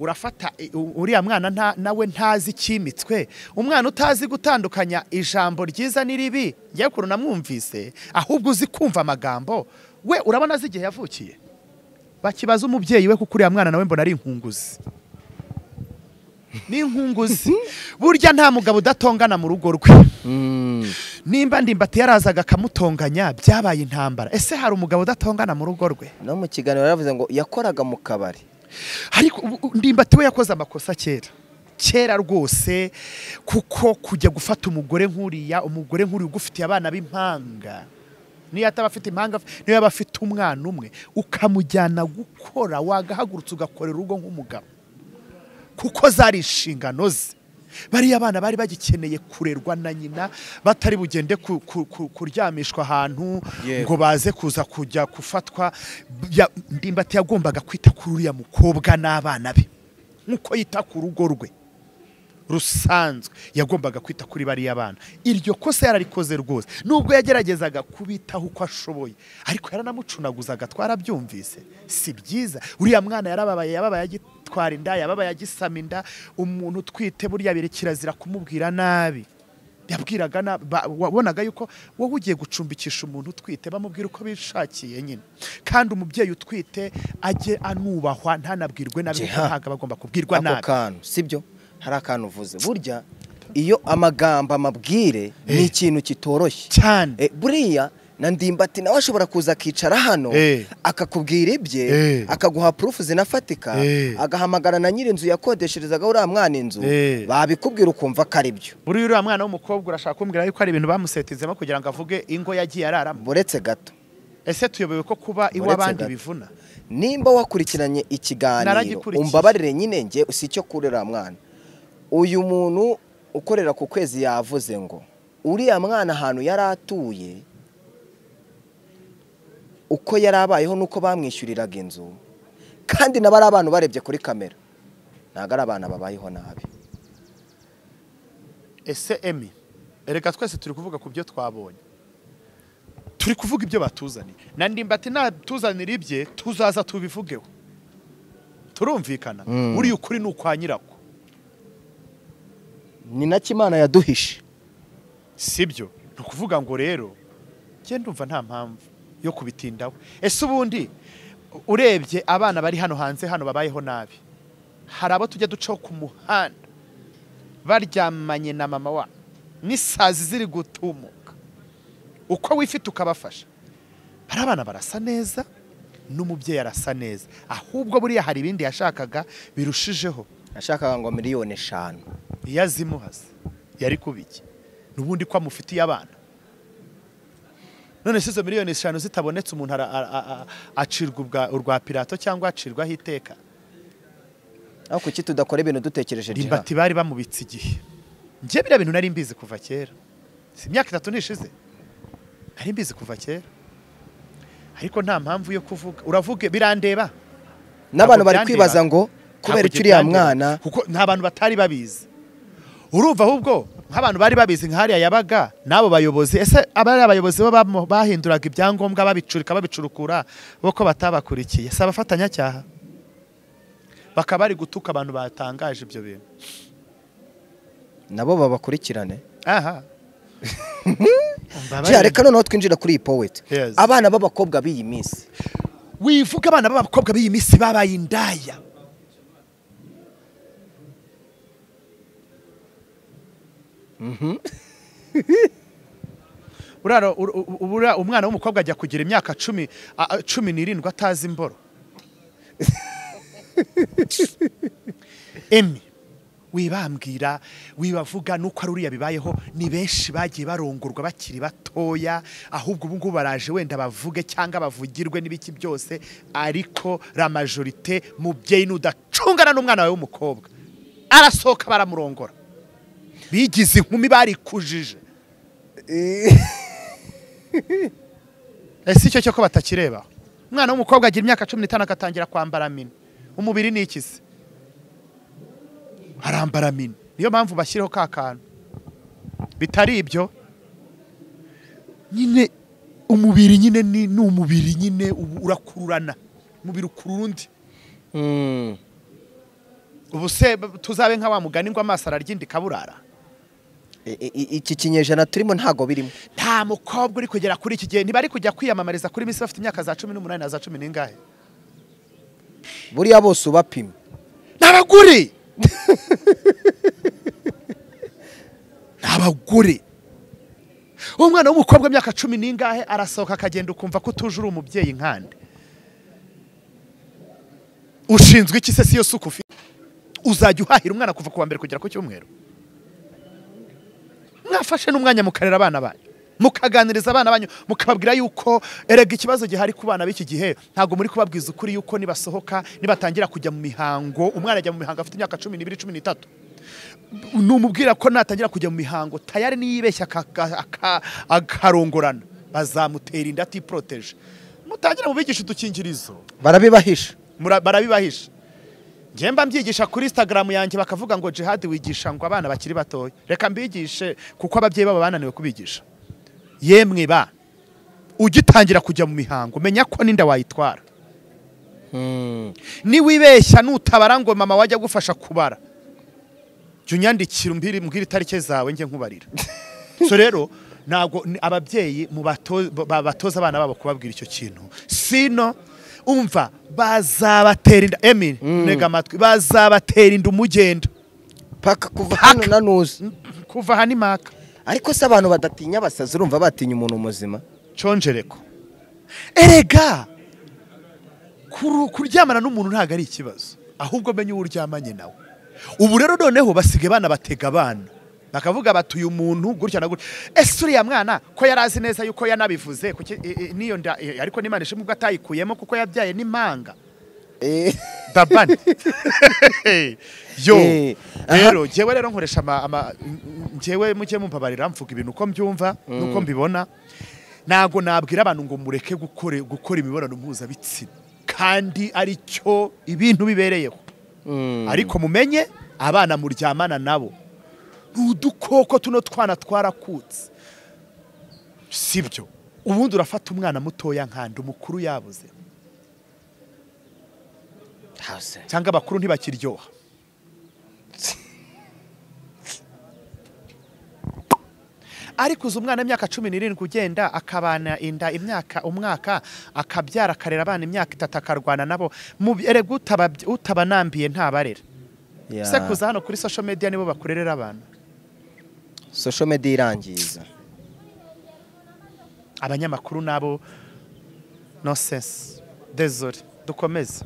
urafata eh, u- uriya mwana nta- nawe ntazi ikimitswe umwana utazi gutandukanya ijambo ryiza n'iribi njyewe ukuntu namwumvise ahubwo uzi kumva amagambo we urabona azi igihe yavukiye bakibaza umubyeyi we kuko uriya mwana nawe mbona ari inkunguzi ni inkunguzi burya nta mugabo udatongana mu rugo rwe
Mm.
nimba ndimbati yarazaga akamutonganya byabaye intambara ese hari umugabo udatongana mu rugo rwe
no mu kiganiro yaravuze ngo yakoraga mu kabari
ariko ubu- ubu ndimbati we yakoze amakosa kera kera rwose kuko kujya gufata umugore nk'uriya umugore nk'uriya ugufitiye abana b'impanga niyo ataba afite impanga niyo yaba afite umwana umwe ukamujyana gukora wagahagurutse ugakorera urugo nk'umugabo kuko zari inshingano ze bariya abana bari bagikeneye kurerwa na nyina batari bugende ku- ku- ku- kuryamishwa ahantu
Yego.
ngo baze kuza kujya gufatwa Ya- ndimbati yagombaga kwita kuri uriya mukobwa n'abana be nk'uko yita ku rugo rwe rusanzwe yagombaga kwita kuri bariya bana iryo kosa yararikoze rwose nubwo yageragezaga kubitaho uko ashoboye ariko yaranamucunaguzaga twarabyumvise si byiza uriya mwana yarababaye yababaye agitwara inda yababaye agisama inda umuntu utwite burya biri kirazira kumubwira nabi yabwiraga na- ba- wabonaga yuko wowe ugiye gucumbikisha umuntu utwite bamubwira uko bishakiye nyine kandi umubyeyi utwite ajye anubahwa ntanabwirwe nabi
Jeha.
kuko ntabwo aba agomba kubwirwa
ako
nabi
kantu sibyo hari akantu uvuze burya iyo amagambo amabwire ni ikintu kitoroshye
cyane
Eh, buriya na ndimbati nawe ashobora kuza akicara hano
Eh.
akakubwira ibye
Eh.
akaguha purufu zinafatika
Eh.
agahamagara na nyir'inzu yakodesherezaga uriya mwana inzu
Eh.
babikubwira ukumva ko ari byo
buriya uriya mwana w'umukobwa urashaka kumbwira yuko hari ibintu bamusetizemo kugira ngo avuge ingo yagiye araramo
buretse gato
ese tuyobewe ko kuba iw'abandi
gato.
bivuna
nimba wakurikiranye ikiganiro
Naragikurikiye.
umbabarire nyine njye si icyo kuri uriya mwana uyu muntu ukorera ku kwezi yavuze ngo uriya mwana ahantu yari atuye uko yari abayeho n'uko bamwishyuriraga inzu kandi nabo ari abantu barebye kuri kamera ntabwo ari abana babayeho nabi
ese emi reka twese turi kuvuga ku byo twabonye turi kuvuga ibyo batuzaniye na ndimbati natuzanira ibye tuzaza tubivugeho turumvikana
Mm.
buriya ukuri ni ukwa nyirako
ni nacyo imana yaduhishe
sibyo ni ukuvuga ngo rero njye ndumva nta mpamvu yo kubitindaho ese ubundi urebye abana bari hano hanze hano babayeho nabi hari abo tujya ducaho ku muhanda baryamanye na mama wa n'isazi ziri gutumuka uko wifite ukabafasha hari abana barasa neza n'umubyeyi arasa neza ahubwo buriya hari ibindi yashakaga birushijeho
ashakaga ngo miliyoni eshanu
iyo azimuhaze yari kubiki n'ubundi ko amufitiye abana none se izo miliyoni eshanu zitabonetse umuntu ara- a- a- a- acirwa ubwa- urwa pirato cyangwa acirwaho iteka
aho kuki tudakora ibintu dutekereje jiha
ndimbati bari bamubitse igihe njye biriya bintu nari mbizi kuva kera si imyaka itatu nishize nari mbizi kuva kera ariko nta mpamvu yo kuvuga uravuge birandeba
n'abantu bari
ntabwo byandeba.
kwibaza ngo kubera
Ntabwo
iki uriya
byandeba,
mwana
kuko nta bantu batari babizi urumva ahubwo nk'abantu bari babizi nk'ahariya yabaga n'abo bayobozi ese abari abayobozi bo bamo- bahinduraga ibyangombwa babicurika babicurukura bo ko batabakurikiye si abafatanyacyaha bakaba bari gutuka abantu batangaje ibyo bintu
nabo babakurikirane
aha
Jya, reka noneho twinjira kuri iyi poweti
Yes.
abana b'abakobwa b'iyi minsi
wivuga abana b'abakobwa b'iyi minsi babaye indaya Uraro- ur- u- u- ura- umwana w'umukobwa ajya kugira imyaka cumi a- a- cumi n'irindwi atazi imboro emi wibambwira wibavuga nuko ari uriya bibayeho ni benshi bagiye barongorwa bakiri batoya ahubwo ubu ngubu baraje wenda bavuge cyangwa bavugirwe n'ibiki byose ariko la majorite mubyeyi n'udacungana n'umwana wawe w'umukobwa arasohoka baramurongora bigize inkumi barikujije ese icyo cyo ko batakireba umwana w'umukobwa agira imyaka cumi n'itanu agatangira kwambara mini umubiri ni iki se arambara mini niyo mpamvu bashyiraho ka kantu bitari ibyo nyine umubiri nyine ni ni umubiri nyine ubu urakururana umubiri ukurura undi
Mm.
ubu se b- tuzabe nka wa mugani ngo amaso araryindika burara
I- i- i- iki kinyejana turimo ntago birimo
nta mukobwa uri kugera kuri iki gihe ntibari kujya kwiyamamariza kuri misi bafite imyaka za cumi n'umunani na za cumi n'ingahe
buriya bose ubapima
ni abagore ni abagore umwana w'umukobwa w'imyaka cumi n'ingahe arasohoka akagenda ukumva ko utuje uri umubyeyi nkande ushinzwe iki se si yo suku ufite uzajya uhahira umwana kuva ku wa mbere kugera ku cyumweru mwafashe n'umwanya mukarera abana banyu mukaganiriza abana banyu mukababwira yuko erega ikibazo gihari ku bana b'iki gihe ntabwo muri kubabwiza ukuri yuko nibasohoka nibatangira kujya mu mihango umwana ajya mu mihango afite imyaka cumi n'ibiri cumi n'itatu numubwira ko natangira kujya mu mihango tayari niyibeshya aka- aka- aka- akarongorana bazamutera inda atiporoteje mutangire mubigisha udukingirizo
barabibahisha
Mura- barabibahisha njye mba mbyigisha kuri instagram yanjye bakavuga ngo jihad wigisha ngo abana bakiri batoya reka mbigishe kuko ababyeyi baba bananiwe kubigisha yemwe ba ugitangira kujya mu mihango menya ko n'inda wayitwara
Mm.
niwibeshya nutabara ngo mama wajya agufasha kubara jya unyandikira umbwire umbwire itariki zawe njye nkubarira so rero ntabwo ni- ababyeyi mu bato- ba- batoza abana babo kubabwira icyo kintu sino umva bazabatera inda emil ntega amatwi bazabatera inda umugenda
paka kuva hano nanuza
kuva aha ni maka
ariko se abantu badatinya abasazi urumva batinya umuntu muzima
conjereko erega kuru- kuryamana n'umuntu ntabwo ari ikibazo ahubwo menye uwo uryamanye nawe ubu rero noneho basigaye banabatega abana bakavuga bati uyu muntu gutya na gutya ese uriya mwana ko yari azi neza yuko yanabivuze kuki i- i- niyo nda i- ariko n'imana ishimwe ubwo atayikuyemo kuko yabyaye n'impanga
Eh,
dabani yo
Eh, aha.
rero njyewe rero nkoresha ama- ama njyewe mujye mumbabarira mvuga ibintu uko mbyumva n'uko mbibona ntabwo nabwira abantu ngo mureke gukore- gukora imibonano mpuzabitsina kandi ari cyo ibintu bibereyeho
mm.
ariko mumenye abana muryamana nabo ni udukoko tuno twana twarakutse sibyo ubundi urafata umwana mutoya nkanda umukuru yabuze
Hase.
cyangwa abakuru ntibakiryoha ariko uzi umwana w'imyaka cumi n'irindwi ugenda akabana inda imyaka umwaka akabyara akarera abana imyaka itatu akarwana nabo Mu- erega utababye- utabanambiye ntabarera
Ya.
se kuza hano kuri social media nibo bakurerera abantu
social media irangiza
abanyamakuru nabo no sense desore dukomeze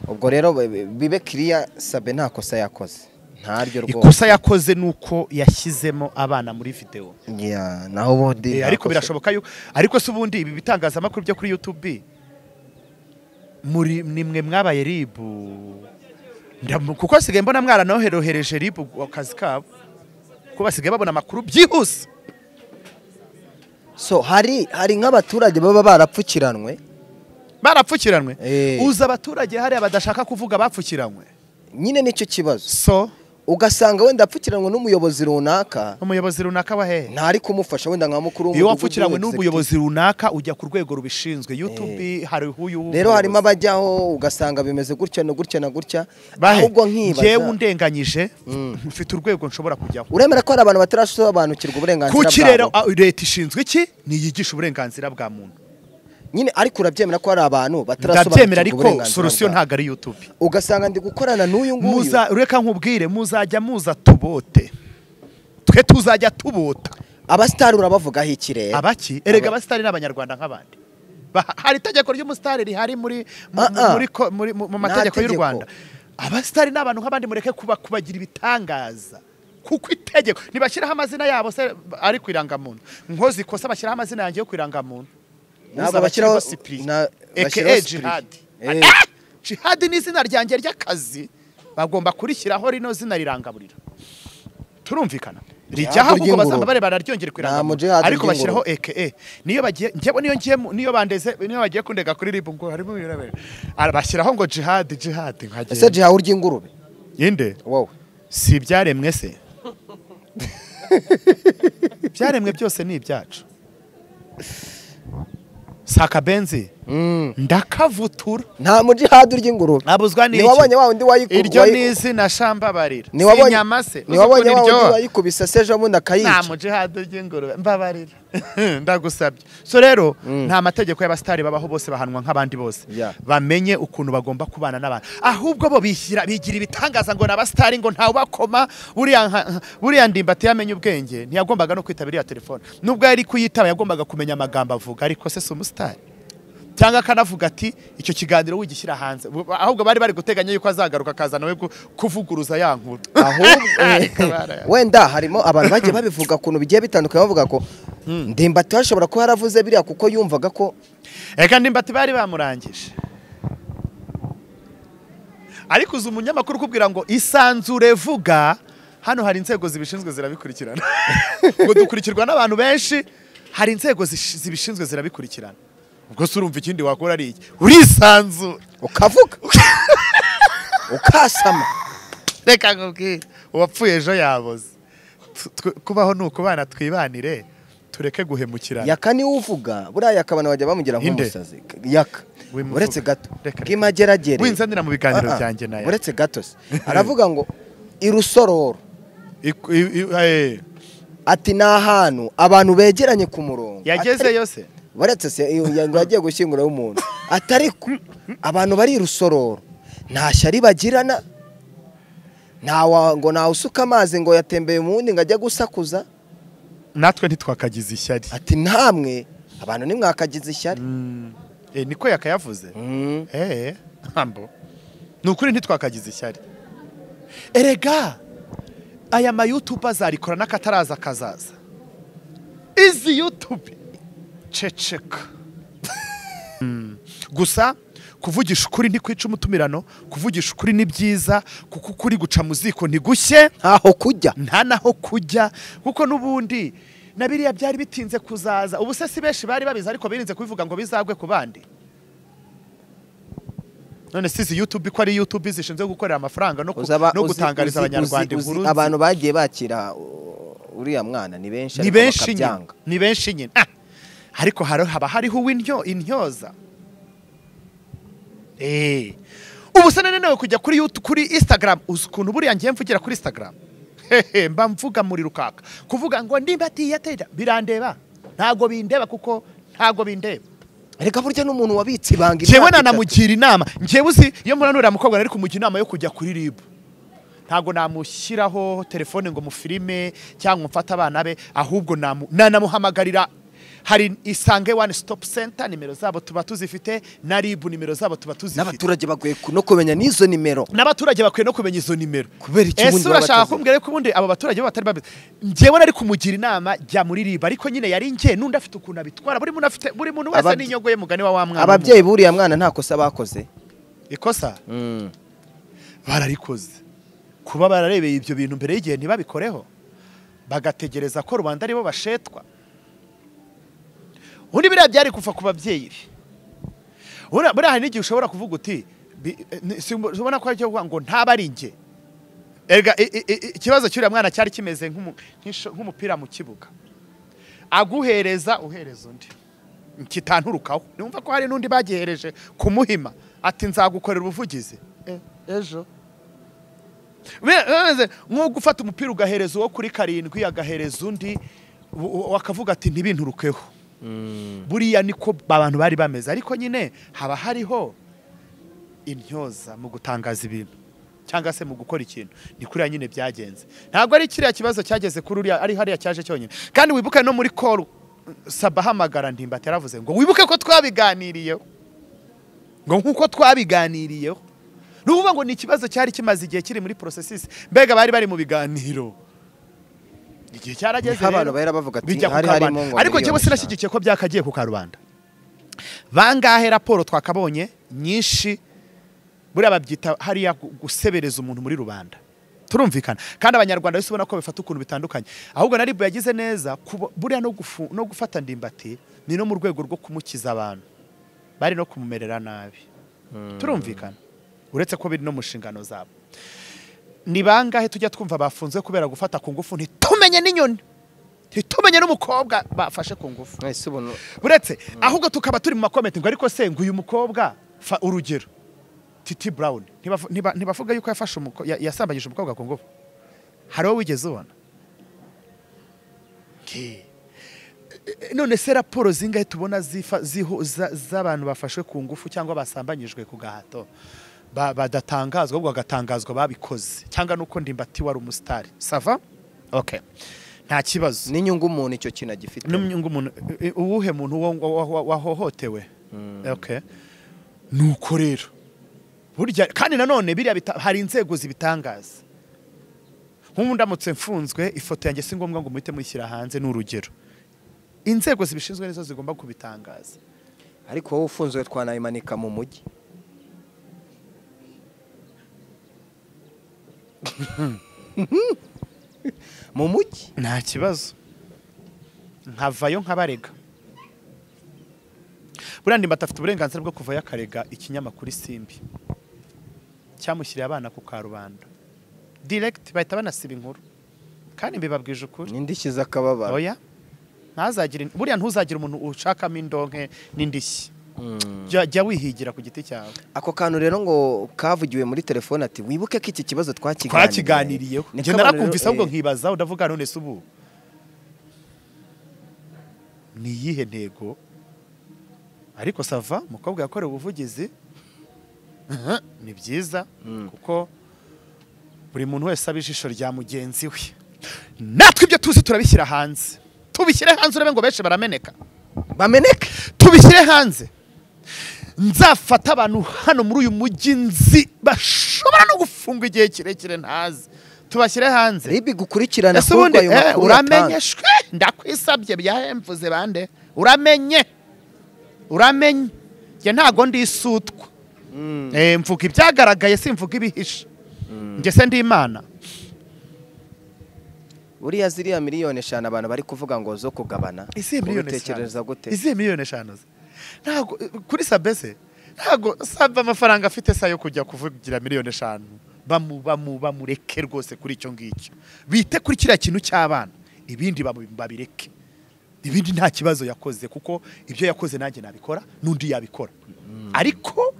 ubwo rero bi- bi- bibe kiriya sabe nta kosa yakoze ntaryo rwose
ikosa yakoze ni uko yashyizemo abana muri videwo
Ya, naho ubundi
Eh,
nta
ariko
kosa-
birashoboka yuko ariko se ubundi ibi bitangazamakuru byo kuri YouTube muri nimwe mwabaye ribu Ndamu- kuko sigaye mbona mwaranoherohereje ribu akazi kabo kuko basigaye babona amakuru byihuse
so hari hari nk'abaturage baba barapfukiranwe
barapfukiranwe
Eh.
uza abaturage hariya badashaka kuvuga bapfukiranywe
nyine nicyo kibazo
so
ugasanga wenda apfukiranwe n'umuyobozi runaka
umuyobozi runaka wa hehe
ntari kumufasha wenda nka mukuru
iyo
w'umudugudu,
wapfukiranywe
executive.
n'umuyobozi runaka ujya ku rwego rubishinzwe YouTube hari uyu
rero harimo abajyaho ugasanga bimeze gutya na gutya na gutya
bahe
ahubwo nkibaza
njyewe ndenganyije
Mm.
mfite urwego nshobora kujyaho
uremera ko hari abantu batarasobanukirwa uburenganzira
kuki rero
bwabo
a- leta ishinzwe iki niyigisha uburenganzira bwa muntu
nyine ariko urabyemera ko hari abantu
ndabyemera
batarasobanukirwa
ariko solusiyo
bwabo
ntabwo ari youtube
ugasanga ndi gukorana n'uyu nguyu
muza reka nkubwire muzajya muza tubote twe tuzajya tubota
abasitari urabavugaho ikirere
abaki erega abasitari ni abanyarwanda nk'abandi Ba- hari itegeko ry'umusitari rihari muri mu-
Ah, ah.
muri ko- muri- mu mu
Nta
mategeko y'u
tegeko.
rwanda abasitari ni abantu nk'abandi mureke kuba- kubagira ibitangaza kuko itegeko ntibashyiraho amazina yabo se ari ku irangamuntu nkozi kosa bashyiraho amazina yanjye yo ku irangamuntu
Ntabwo
Uza
bashyiraho-
bashyiraho Cyprien,
na-
aka
bashyiraho Cyprien.
jihadi
Eh.
Ah! jihadi ni izina ryanjye ry'akazi bagomba kurishyiraho rino zina rirangaburira turumvikana rijyaho ahubwo
ry'ingurube.
bazaba barebana ryongere ku
Nta mu
irangamuntu
jihad
ariko bashyiraho
ry'ingurube.
eke niyo bagiye njyewe niyo ngiye mu- niyo bandeze niyo bagiye kundega kuri ribu ngo harimo ibirabera Ara- bashyiraho ngo jihad jihad
ese
nkagenda
jihawe urw'ingurube
inde
wowe
si ibyaremwe se ibyaremwe byose ni ibyacu saka benzi
Mm.
ndakavutura
nta muji hadi urya ingurube
nabuzwa n'iki
niwabonye wa wundi wayiku-
iryo
wayi-
ni izina shambabarira si
niwabonye
inyama se
niwabonye wa
iryo
wundi wayikubise se ejo bundi
nta
akayica
mujihadi ry'ingurube mbabarira ndagusabye so rero
Mm.
nta mategeko y'abasitari babaho bose bahanwa nk'abandi bose
Yeah.
bamenye ukuntu bagomba kubana n'abantu ahubwo bo bishyira bigira ibitangaza ngo ni abasitari ngo ntawubakoma buriya nka- buriya ndimbati yamenye ubwenge ntiyagombaga no kwitaba iriya telefone nubwo yari kuyitaba yagombaga kumenya amagambo avuga ariko se si umusitari cyangwa akanavuga ati icyo kiganiro wigishyira hanze Bu- ahubwo bari bari guteganya yuko azagaruka akaza nawe ku- kuvuguruza ya nkuru
ahubwo
Ariko barayabonye.
wenda harimo abantu bagiye babivuga ku bintu bigiye bitandukanye bavuga ko ndimbati hashobora kuba yaravuze biriya kuko yumvaga ko
Eka ndimbati bari bamurangije ariko uzi umunyamakuru ukubwira ngo isanzure vuga hano hari inzego zibishinzwe zirabikurikirana ngo dukurikirwa n'abantu benshi hari inzego zish- zibishinzwe zirabikurikirana ubwo se urumva ikindi wakora ari iki urisanzura
ukavuga ukasama
reka nkubwire uwapfuye ejo yaboze Tu- twe- kubaho ni ukubana twibanire tureke guhemukirana
yaka niwe uvuga buriya yaka abantu bajya bamugira
Inde.
nk'umusazi yaka
Wimuvuga.
uretse gato
Reka-
bw'imageragere
winzanira mu biganiro
Ah, ah.
byanjye nayo
uretse gato se aravuga ngo irusororo
Iku- i- i- eh,
ati ni ahantu abantu begeranye ku murongo
yagezeyo se
baretse se iyo ngo yagiye gushyingura umuntu atari ko abantu bari irusororo nta shyari bagirana nta wa- ngo ntawe usuka amazi ngo yatembeye mu wundi ngo ajye gusakuza
natwe ntitwakagize ishyari
ati namwe abantu nimwakagize ishyari
Eh, niko yakayavuze
Mm.
Eh, hambo ni ukuri ntitwakagize ishyari erega aya mayutubu azarikora n'akataraza kazaza izi yutubu ceceka Mm. gusa kuvugisha ukuri ntikwica umutumirano kuvugisha ukuri ni byiza kuko ukuri guca mu ziko ntigushye
ntaho kujya
nta naho kujya kuko n'ubundi na biriya byari bitinze kuzaza ubu se si benshi bari babizi ariko birinze kubivuga ngo bizagwe ku bandi none si izi yutube ko ari yutube zishinzwe gukorera amafaranga no, ku-
Uzaba-
no
uzi-
gutangariza
uzi-
abanyarwanda
uzi- uzi
inkuru
abantu bagiye bakira uh, uriya mwana ni benshi
ni
ariko
benshi nyine
bakabyanga.
ni benshi nyine Ah! ariko hari- haba hariho uw'intyo intyoza Eh. ubu se nanenewe kujya kuri yutu kuri instagram uzi ukuntu buriya ngiye mvugira kuri instagram hehe mba mvuga muri rukaka kuvuga ngo nimba atiyatera birandeba ntago bindeba kuko ntago bindeba
reka burya n'umuntu wabitse ibanga
njyewe
imyaka itatu.
nanamugira inama njyewe uzi iyo mbona nuriya mukobwa nari kumugira inama yo kujya kuri rib ntabwo namushyiraho telefone ngo mufilime cyangwa mfate abana be ahubwo namu- nanamuhamagarira hari isange one stop center nimero zabo tuba tuzifite na rib nimero zabo tuba tuzifite
n'abaturage bagoye ku- no kumenya n'izo nimero
n'abaturage bakwiye no kumenya izo nimero
Kubera iki ubundi
ese
baba
urashaka
batazi?
kumbwira ko ubundi abo baturage bo batari babizi njyewe nari kumugira inama jya muri rib ariko nyine yari njye n'undi afite ukuntu abitwara buri muntu afite buri muntu wese
Ababye-
n'inyogoye mugani wa wa mwana w'umuntu.
ababyeyi buriya mwana nta kosa bakoze
ikosa
Mm.
bararikoze kuba bararebeye ibyo bintu mbere y'igihe ntibabikoreho bagategereza ko rubanda aribo bashetwa ubundi biriya byari kuva ku babyeyi be Buriya- buriya hari n'igihe ushobora kuvuga uti bi- eh, ni- si- ubona ko aricyo kuvuga ngo ntaba ari njye erega i- i- i- ikibazo cy'uriya mwana cyari kimeze nk'umu- nk'isho- nk'umupira mu kibuga aguhereza uhereza undi kitanturukaho numva ko hari n'undi bagihereje kumuhima ati nzagukorera ubuvugizi E- ejo Me- meze nko gufata umupira ugahereza uwo kuri karindwi agahereza undi u- u- akavuga ati ntibinturukeho buriya niko abantu bari bameze ariko nyine haba hariho intyoza mu gutangaza ibintu cyangwa se mu gukora ikintu ni kuriya nyine byagenze ntabwo ari kiriya kibazo cyageze kuri uriya ari hariya cyaje cyonyine kandi wibuke no muri koru saba ahamagara ndimbati yaravuze ngo wibuke ko twabiganiriyeho ngo nk'uko twabiganiriyeho n'uvuga ngo ni ikibazo cyari kimaze igihe kiri muri porosesisi mbega bari bari mu biganiro igihe cyarageze
Niho abantu
rero,
bahera bavuga ati,
bijya ku
hari
karubanda.
harimo ngo
ariko njyewe
miliyoni eshanu.
sinashyigikiye ko byakagiye ku karubanda bangahe raporo twakabonye nyinshi buriya babyita hariya gu- gusebereza umuntu muri rubanda turumvikana kandi abanyarwanda bose ubona ko bafata ukuntu bitandukanye ahubwo na ribu yagize neza kuba- buriya no, gufu, no gufata ndimbati ni no mu rwego rwo kumukiza abantu bari no kumumerera nabi turumvikana uretse ko biri no mu nshingano zabo ni bangahe tujya twumva bafunzwe kubera gufata ku ngufu ntitumenye n'inyoni ntitumenye yabonye n'umukobwa bafashe ku ngufu
mwese ubona
uretse ahubwo tukaba turi mu makomenti ngo ariko se ngo uyu mukobwa fa urugero titi burawuni ntibavu- ntiba- ntibavuga yuko yafashe umukobwa yasambanyije umukobwa ku ngufu hari uwo wigeze ubona Nge. E, none se raporo zingahe tubona zifa- ziho- za- z'abantu bafashwe ku ngufu cyangwa basambanyijwe ku gahato Ba- badatangazwa ahubwo bagatangazwa babikoze cyangwa nuko ndimbati wari umusitari sava okay nta kibazo
n'inyungu umuntu icyo kintu agifite
n'umwe umuntu i- i- uwuhe muntu wa- wa- wa- wahohotewe okay nuko rero burya kandi nanone biriya bita- hari inzego zibitangaza nk'ubu ndamutse mfunzwe ifoto yanjye si ngombwa ngo muhite muyishyira hanze ni urugero inzego zibishinzwe nizo zigomba kubitangaza
ariko wowe ufunzwe twanayimanika mu mujyi mu mujyi
nta kibazo nkavayo nkabarega buriya ndimbati afite uburenganzira bwo kuvayo akarega ikinyamakuru isimbi cyamushyiriye abana ku karubanda diregiti bahita banasiba inkuru kandi mbibabwije ukuri
n'indishyi z'akababaro
oya ntazagire buriya ntuzagira umuntu ushakamo indonke n'indishyi Jya- jya wihigira ku giti cyawe
ako kantu rero ngo kavugiwe muri telefone ati wibuke ko iki kibazo twakiganiriye
twakiganiriyeho njye narakumvise ahubwo nkibaza udavuga none se ubu ni iyihe ntego ariko sava umukobwa yakorewe ubuvugizi aha, ni byiza
Mm.
kuko buri muntu wese aba ijisho rya mugenzi we natwe ibyo tuzi turabishyira hanze tubishyire hanze urebe ngo benshi barameneka
bameneke
tubishyire hanze nzafata abantu hano muri uyu mujyi nzi bashobora no gufungwa igihe kirekire ntazi tubashyire hanze
ribi gukurikirana
ese
ahubwo
ubundi
ayo
eh,
makuru
uramenye
atanga.
shwe ndakwisabye byahemvuze bande uramenye uramenye njye ntago ndisutwa
Mm.
Eh, mvuga ibyagaragaye simvuga ibihishe njye se ndi imana
buriya ziriya miliyoni eshanu abantu bari kuvuga ngo zo kugabana
izihe miliyoni
ubitekereza
eshanu
gute
izihe miliyoni eshanu ze? ntago kuri sabe se ntago sabe amafaranga afite se yo kujya kuvugira miliyoni eshanu bamu bamu bamureke rwose kuri icyo ngicyo bite kuri kiriya kintu cy'abana ibindi babu- babireke ibindi nta kibazo yakoze kuko ibyo yakoze nanjye nabikora n'undi yabikora ariko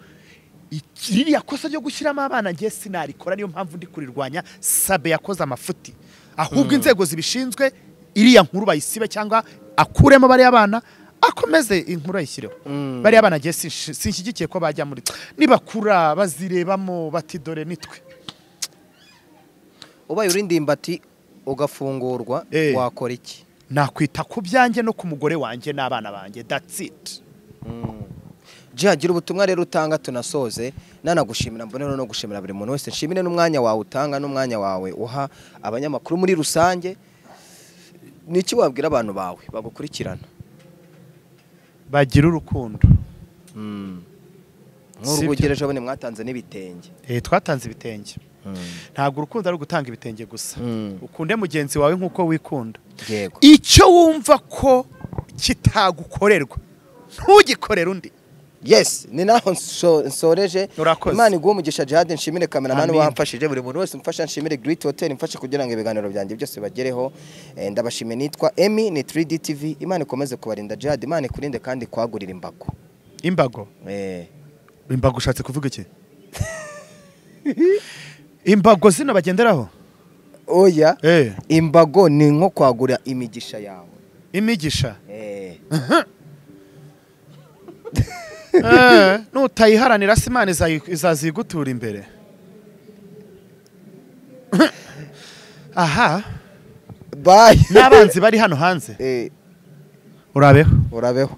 iki- ririya kosa ryo gushyiramo abana ngiye sinarikora niyo mpamvu ndi kurirwanya sabe yakoze amafuti ahubwo inzego zibishinzwe iriya nkuru bayisibe cyangwa akuremo bariya bana akomeze inkuru ayishyireho
Mm.
bariya bana ngiye sinshi- sinshyigikiye ko bajya muri nibakura bazirebamo bati dore nitwe
ubaye uri ndimbati ugafungurwa
Eh.
wakora iki
nakwita ku byanjye no ku mugore wanjye n'abana banjye that's it
Jya gira ubutumwa rero utanga tunasoze nanagushimira mbonero no gushimira buri muntu wese nshimire n'umwanya wawe utanga n'umwanya wawe uha abanyamakuru muri rusange ni iki wabwira abantu bawe bagukurikirana
bagira urukundo
nk'urugo
Sibyo.
ugereje abone mwatanze n'ibitenge
Eh, twatanze ibitenge ntabwo urukundo ari ugutanga ibitenge gusa
Mm.
ukunde mugenzi wawe nk'uko wikunda
yego
icyo wumva ko kitagukorerwa ntugikorere undi
yes ni naho nso- nsoreje
Urakoze.
imana iguha umugisha jihad nshimire kameramani
Amin.
wamfashije buri muntu wese umfasha nshimire Great Hotel imfashe kugira ngo ibiganiro byanjye byose bibagereho Eh, ndabashimiye nitwa Emi ni 3D TV imana ikomeze kubarinda jihad imana ikurinde kandi kwagurira imbago
imbago
eh
imbago ushatse kuvuga iki imbago zino bagenderaho
oya
Eh,
imbago ni nko kwagura imigisha yawe
imigisha
eh
Eh, nutayiharanira se imana izayi- izazigutura imbere aha
bye
n'abanzi bari hano hanze
eh
urabeho
urabeho